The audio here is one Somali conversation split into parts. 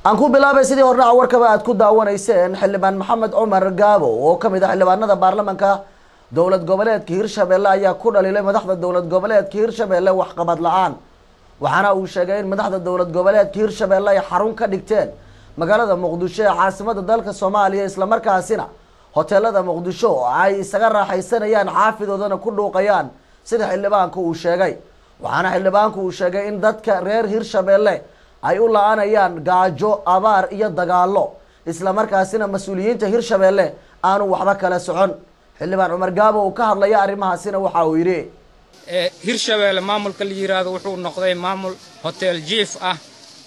aan ku bilaabay sidii hordhaca warkaba aad ku daawanayseen xildhibaan maxamed cumar gaabo oo kamid ah xildhibaanada baarlamanka dowlad goboleedka hirshabelle ayaa ku dhaliilay madaxda dowlad goboleedka hirshabelle waxqabad la-aan waxaana uu sheegay in madaxda dowlad goboleedka hirshabelle ay xarun ka dhigteen magaalada muqdisho ee caasimada dalka soomaaliya islamarkaasina hoteelada muqdisho ay isaga raaxaysanayaan xaafidoodana ku dhuuqayaan sida xildhibaanku uu sheegay waxaana xildhibaanku uu sheegay in dadka reer hirshabelle ay u la-anayaan gaajo abaar iyo dagaalo islamarkaasina mas-uuliyiinta hirshabelle aanu waxba kala socon xildhibaan cumar gaabo uu ka hadlaya arrimahaasina waxa uu yidhi hirshabelle maamulka la yiraahdo wuxuu noqday maamul hotel jief ah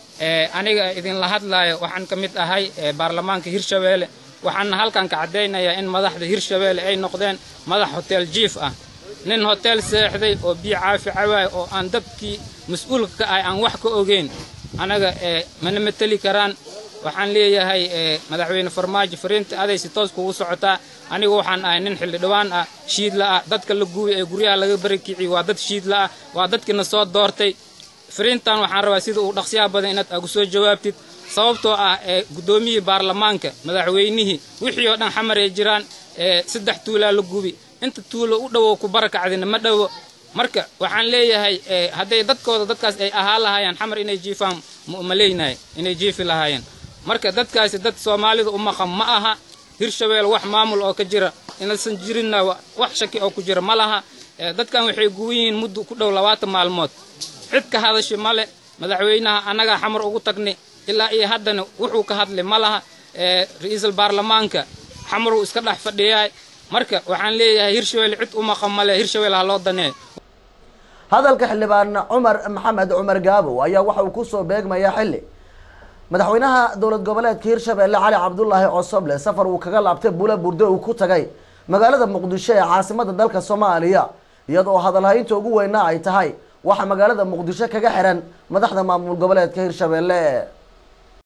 aniga idinla hadlaayo waxaan ka mid ahay baarlamaanka hirshabelle waxaana halkan ka caddaynayaa in madaxda hirshabelle ay noqdeen madax hotel jief ah nin hotel seexday oo biyo caafi cawaaya oo aan dadkii mas-uulka ka ahay aan wax ka ogeyn anaga mana mateli karaan waxaan leeyahay madaxweyne farmaajo fariinta aday si toos kugu socotaa anigu waxaan ahay nin xildhibaan ah shiidla ah dadka la guubi ee guryaha laga barakiciy waa dad shiidla ah waa dadkiina soo doortay fariintan waxaan rabaa sida uu dhaqsiyaha badan inaad agu soo jawaabtid sababtoo ah ee guddoomiyihii baarlamaanka madaxweynihii wixii oo dhan xamar ay jiraan saddex tuulaa la gubi inta tuulo u dhowow ku barakacdina ma dhowo marka waxaan leeyahay hadday dadkooda dadkaas ay ahaa lahaayeen xamar inay jiifaan maleynahay inay jiifi lahaayeen marka dadkaasi dad soomaalida u maqan ma aha hirshabelle wax maamul oo ka jira inaysan jirinna wax shaki oo ku jira ma laha dadkan waxay guwan yihiin muddo ku dhow labaatan maalmood cid ka hadasha male madaxweynaha annagaa xamar ugu tagni ilaa iyo haddana wuxuu ka hadlay ma laha ra-iisul baarlamaanka xamaruu iska dhex fadhiyaay marka waxaan leeyahay hirshabelle cid u maqan male hirshabelle ha loo daneeyo hadalka xildhibaan cumar maxamed cumar gaabo ayaa waxa uu kusoo beegmayaa xilli madaxweynaha dowlad goboleedka hirshabelle cali cabdulaahi cosoble safar uu kaga laabtay bula burdo uu ku tagay magaalada muqdisho ee caasimada dalka soomaaliya iyadoo hadalhaynta ugu weyna ay tahay waxa magaalada muqdisho kaga xiran madaxda maamul goboleedka hirshabelle